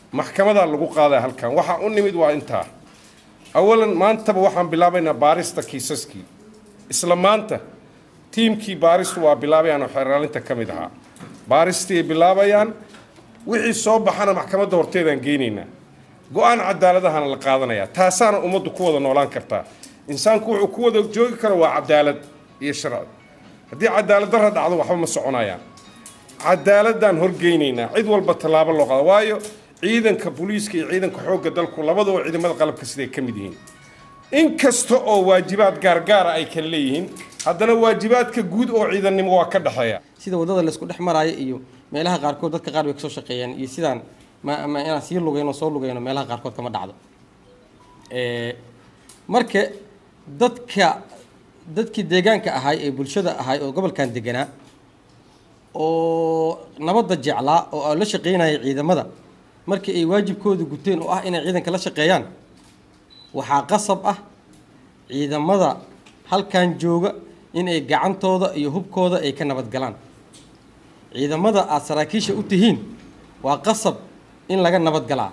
maxkamadaa lagu qaadaya halkan waxaa u nimid waa intaa awalan maantaba waxaan bilaabaynaa baarista kiisaskii isla maanta tiimkii baaristu waa bilaabayaan oo xeraalinta ka mid ahaa baaristii ay bilaabayaan wixii soo baxana maxkamadda horteedaan geynaynaa go-aan cadaaladahana la qaadanayaa taasaana ummaddu ku wada noolaan kartaa insaanku wuxuu ku wada joogi karo waa cadaalad iyo sharci haddii cadaalad darra dhacdo waxba ma soconayaan cadaaladaan horgeynaynaa cid walba tallaabo loo qaado waayo ciidanka booliiska iyo ciidanka xoogga dalku labadaba ciidamada qalabka siday ka mid yihiin in kasta oo waajibaad gaargaara ay kala leeyihiin haddana waajibaadka guud oo ciidannimo waa ka dhexeeya sida waddada laysku dhex maraayo iyo meelaha qaarkood dadka qaar bay kasoo shaqeeyaan iyo sidaan ma ma inaan sii lugayno soo lugayno meelaha qaarkood kama dhacdo marka dadka dadkii deegaanka ahay ee bulshada ahay oo gobolkan deganaa oo nabadda jeclaa oo la shaqeynaya ciidamada markii ay waajibkooda guteen oo ah inay ciidanka la shaqeeyaan waxaa qasab ah ciidamada halkan jooga inay gacantooda iyo hubkooda ay ka nabadgalaan ciidamada aada saraakiisha u tihiin waa qasab in laga nabadgalaa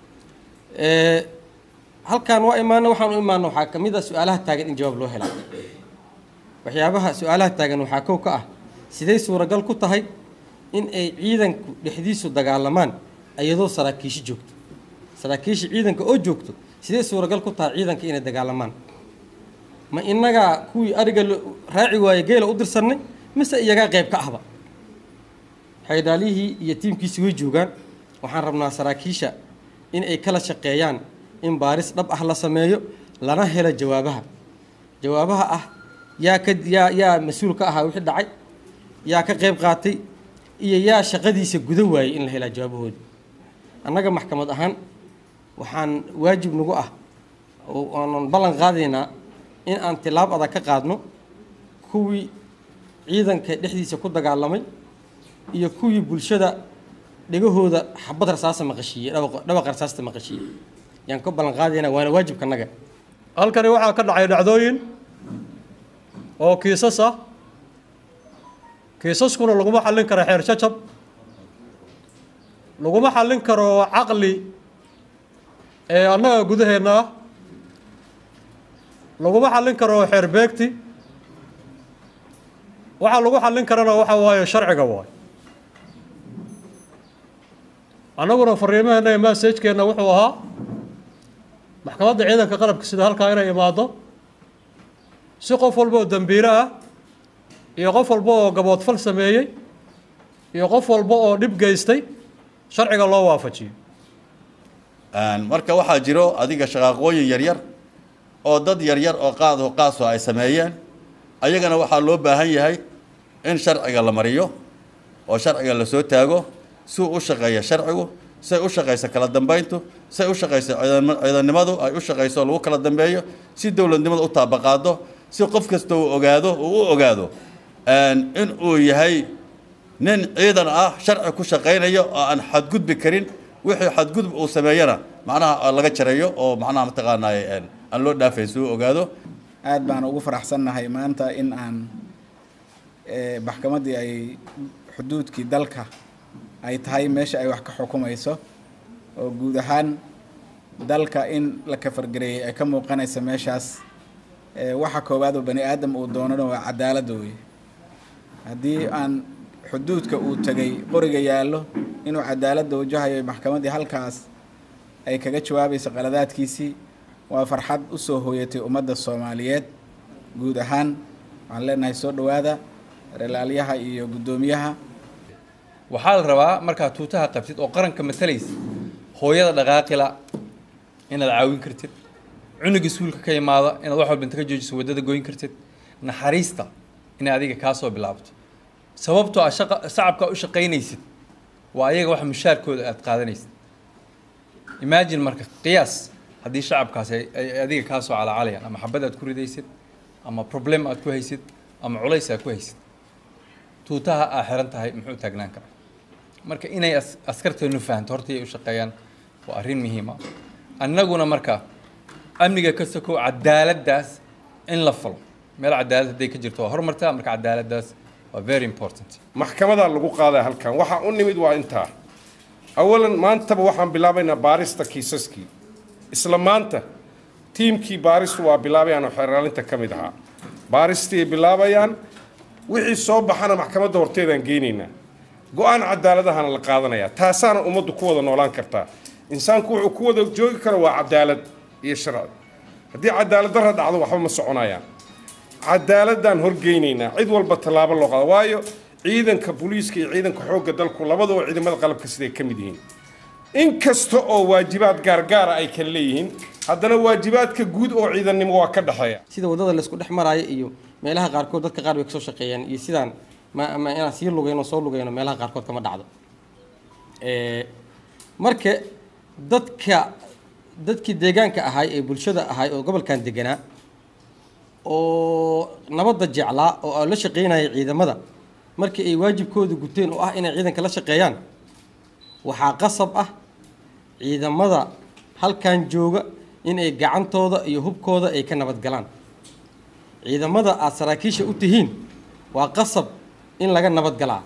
halkan waa imaano waxaan u imaano waxaa ka mid ah su-aalaha taagan in jawaab loo helaa waxyaabaha su-aalaha taagan waxaa kow ka ah siday suuragal ku tahay in ay ciidanku dhexdiisu dagaalamaan iyadoo saraakiisho joogto saraakiisha ciidanka oo joogto sidee suuragal ku tahay ciidanka inay dagaalamaan ma innagaa kuwii ariga raaci waaye geela u dirsannay mise iyagaa qayb ka ahba xaydhaalihii iyo tiimkiisi way joogaan waxaan rabnaa saraakiisha in ay kala shaqeeyaan in baaris dhab ah la sameeyo lana helo jawaabaha jawaabaha ah yaa ka yaa yaa mas-uul ka ahaa wixii dhacay yaa ka qayb qaatay iyo yaa shaqadiisa guda waayey in la helaa jawaabahooda annaga maxkamad ahaan waxaan waajib nagu ah oo aanan ballan qaadaynaa in aan tilaab adag ka qaadno kuwii ciidanka dhexdiisa ku dagaalamay iyo kuwii bulshada dhegahooda xabad rasaasa maqashiiyey dhawaqa rasaasta maqashiiyey yaan ka ballan qaadaynaa waana waajibka naga halkani waxaa ka dhacay dhacdooyin oo kiisas ah kiisaskuna laguma xallin karo xeer jajab laguma xallin karo caqli ee annaga gudaheenna ah laguma xallin karo xeer beegti waxaa lagu xallin karana waxa waaye sharciga waay annaguna fariimaheenna iyo massajkeenna wuxuu ahaa maxkamadda ciidanka qalabka sida halkaa inay imaado si qof walba oo dembiile ah iyo qof walba oo gaboodfal sameeyey iyo qof walba oo dhib geystay sharciga loo waafajiyo marka waxaa jiro adiga shaqaaqooyin yaryar oo dad yaryar oo qaado qaaso ay sameeyeen ayagana waxaa loo baahan yahay in sharciga la mariyo oo sharciga la soo taago si uu u shaqeeya sharcigu say u shaqayso kala dambeyntu say u shaqayso ciidannimadu ay u shaqayso lagu kala dambeeyo si dowladnimada u taabaqaado si qof kasta uu ogaado uu u ogaado in uu yahay nin ciidan ah sharci ku shaqaynayo oo aan xadgudbi karin wixii xadgudub uu sameeyana macnaha laga jareeyo oo macnaha mataqaanaaye aan loo dhaafayn si uu ogaado aad baan ugu faraxsannahay maanta in aan maxkamaddii ay xuduudkii dalka ay tahay meesha ay wax ka xukumayso oo guud ahaan dalka in la kafargareeyey ay ka muuqanaysa meeshaas waxa koowaad oo bani aadam uu doonana waa cadaaladda wey haddii aan xuduudka uu tegay qoriga yaallo inuu cadaaladda wajahayo maxkamaddii halkaas ay kaga jawaabayso qaladaadkiisii waa farxad u soo hooyatay ummadda soomaaliyeed guud ahaan waxaan leenahay soo dhowaada relaalyaha iyo guddoomiyaha waxaa la rabaa markaad tuutaha qabtid oo qaranka matalaysa hooyada dhaqaaqila inaad caawin kartid cunuga suulka ka imaada inaad wax walba inta ka joojiso waddada goyn kartid naxariista inay adiga kaa soo bilaabto sababtoo ah shaqa shacabka u shaqaynaysid waa ayaga wax mushaarkooda aad qaadanaysid imagine marka qiyaas haddii shacabkaasi ay adiga kaa soo calaacalayaan ama xabad aad ku ridaysid ama problem aad ku haysid ama culays aad ku haysid tuutaha aa xiran tahay muxuu taagnaan karaa marka inay askarteenu fahanto horta iyay u shaqeeyaan waa arrin muhiima annaguna marka amniga ka sokow cadaaladdaas in la falo meel cadaalad hadday ka jirto waa horumartaa marka cadaaladdaas waa very important maxkamadaa lagu qaadaya halkan waxaa u nimid waa intaa awalan maantaba waxaan bilaabaynaa baarista kiisaskii isla maanta tiimkii baaristu waa bilaabayaan oo xeraalinta ka mid ahaa baaristii ay bilaabayaan wixii soo baxana maxkamadda horteedaan geynaynaa go-aan cadaaladahana la qaadanayaa taasaana ummaddu ku wada noolaan kartaa insaanku wuxuu ku wada joogi karo waa cadaalad iyo sharci haddii cadaalad darra dhacdo waxba ma soconayaan cadaaladaan horgeynaynaa cid walba tallaabo loo qaado waayo ciidanka booliiska iyo ciidanka xoogga dalku labadaba ciidamada qalabka siday ka mid yihiin in kasta oo waajibaad gaargaara ay kala leeyihiin haddana waajibaadka guud oo ciidannimo waa ka dhexeeya sida waddada laysku dhex maraayo iyo meelaha qaarkood dadka qaar bay kasoo shaqeeyaan iyo sidaan ma ma inaan sii lugayno soo lugayno meelaha qaarkood kama dhacdo marka dadka dadkii deegaanka ahay ee bulshada ahay oo gobolkan deganaa oo nabadda jeclaa oo la shaqeynaya ciidamada markii ay waajibkooda guteen oo ah inay ciidanka la shaqeeyaan waxaa qasab ah ciidamada halkan jooga in ay gacantooda iyo hubkooda ay ka nabadgalaan ciidamada aada saraakiisha u tihiin waa qasab in laga nabadgalaa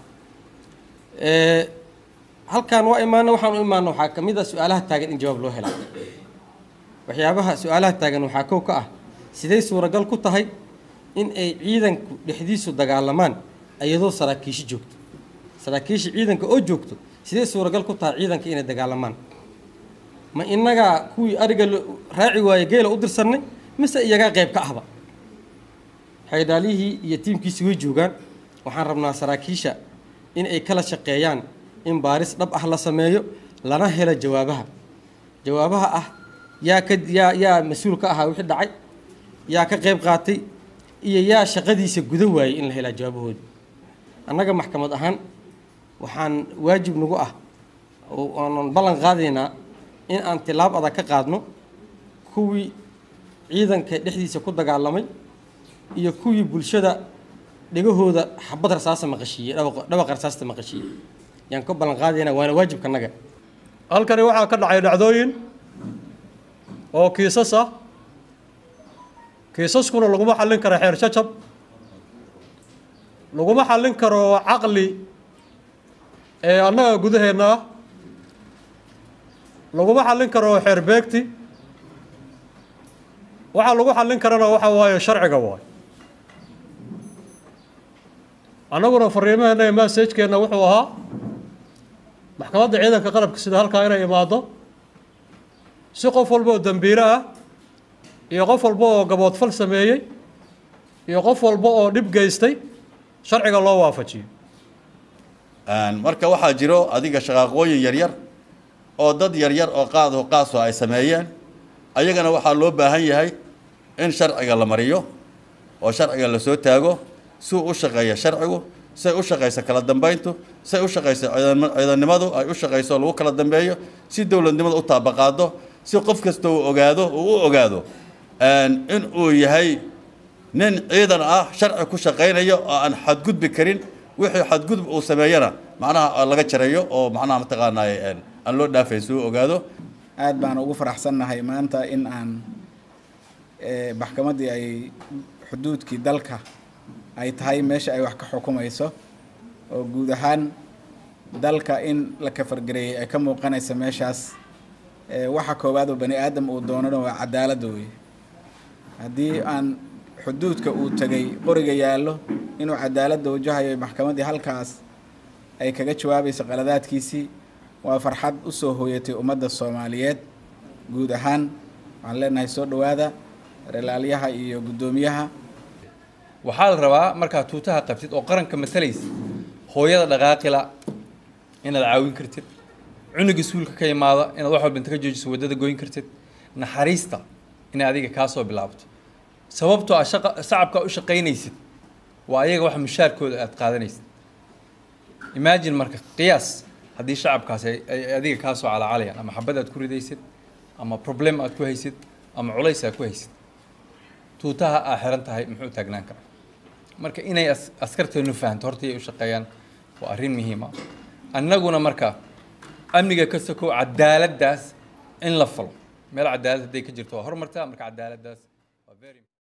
halkan waa imaana waxaan u imaana waxaa ka mid ah su-aalaha taagan in jawaab loo helaa waxyaabaha su-aalaha taagan waxaa kow ka ah siday suuragal ku tahay in ay ciidanku dhexdiisu dagaalamaan iyadoo saraakiisho joogto saraakiisha ciidanka oo joogto sidee suuragal ku tahay ciidanka inay dagaalamaan ma innagaa kuwii ariga raaci waaye geela u dirsannay mise iyagaa qayb ka ahba xaydhaalihii iyo tiimkiisi way joogaan waxaan rabnaa saraakiisha in ay kala shaqeeyaan in baaris dhab ah la sameeyo lana helo jawaabaha jawaabaha ah yaa ka yaa yaa mas-uul ka ahaa wixii dhacay yaa ka qayb qaatay iyo yaa shaqadiisa guda waayey in la helaa jawaabahooda annaga maxkamad ahaan waxaan waajib nagu ah oo aanan ballan qaadaynaa in aan tilaab adag ka qaadno kuwii ciidanka dhexdiisa ku dagaalamay iyo kuwii bulshada dhegahooda xabad rasaasa maqashiiyey dhawaqa rasaasta maqashiiyey yaan ka ballan qaadaynaa waana waajibka naga halkani waxaa ka dhacay dhacdooyin oo kiisas ah kiisaskuna laguma xallin karo xeer jajab laguma xallin karo caqli ee annaga gudaheenna ah laguma xallin karo xeer beegti waxaa lagu xallin karana waxa waaye sharciga waay annaguna fariimaheena iyo massajkeenna wuxuu ahaa maxkamadda ciidanka qalabka sida halkaa inay imaado si qof walba oo dembiile ah iyo qof walba oo gaboodfal sameeyey iyo qof walba oo dhib geystay sharciga loo waafajiyo marka waxaa jiro adiga shaqaaqooyin yaryar oo dad yaryar oo qaado qaaso ay sameeyeen ayagana waxaa loo baahan yahay in sharciga la mariyo oo sharciga la soo taago si uu u shaqeeya sharcigu say u shaqayso kala dambeyntu say u shaqayso ciidannimadu ay u shaqayso lagu kala dambeeyo si dowladnimada u taabaqaado si qof kasta uu ogaado uu u ogaado in uu yahay nin ciidan ah sharci ku shaqaynayo oo aan xadgudbi karin wixii xadgudub uu sameeyana macnaha laga jarayo oo macnaha mataqaanaaye aan loo dhaafayn si uu ogaado aad baan ugu faraxsannahay maanta in aan maxkamaddii ay xuduudkii dalka ay tahay meesha ay wax ka xukumayso oo guud ahaan dalka in la kafargareeyey ay ka muuqanaysa meeshaas waxa koowaad oo bani aadam uu doonana waa cadaaladda weeye haddii aan xuduudka uu tegay qoriga yaallo inuu cadaaladda wajahayo maxkamaddii halkaas ay kaga jawaabayso qaladaadkiisii waa farxad u soo hooyatay ummadda soomaaliyeed guud ahaan waxaan leenahay soo dhowaada relaalyaha iyo guddoomiyaha waxaa la rabaa markaad tuutaha qabtid oo qaranka matalaysa hooyada dhaqaaqila inaad caawin kartid cunuga suulka ka imaada inaad wax walba inta ka joojiso waddada goyn kartid naxariista inay adiga kaa soo bilaabto sababtoo ah shaqa shacabka u shaqaynaysid waa ayaga wax mushaarkooda aad qaadanaysid imagine marka qiyaas haddii shacabkaasi ay adiga kaa soo calaacalayaan ama xabad aad ku ridaysid ama problem aad ku haysid ama culays aad ku haysid tuutaha aa xiran tahay muxuu taagnaan karaa marka inay askarteenu fahanto horta iyay u shaqeeyaan waa arrin muhiima annaguna marka amniga ka sokow cadaaladdaas in la falo meel cadaalad hadday ka jirto waa horumartaa marka cadaaladdaas waa very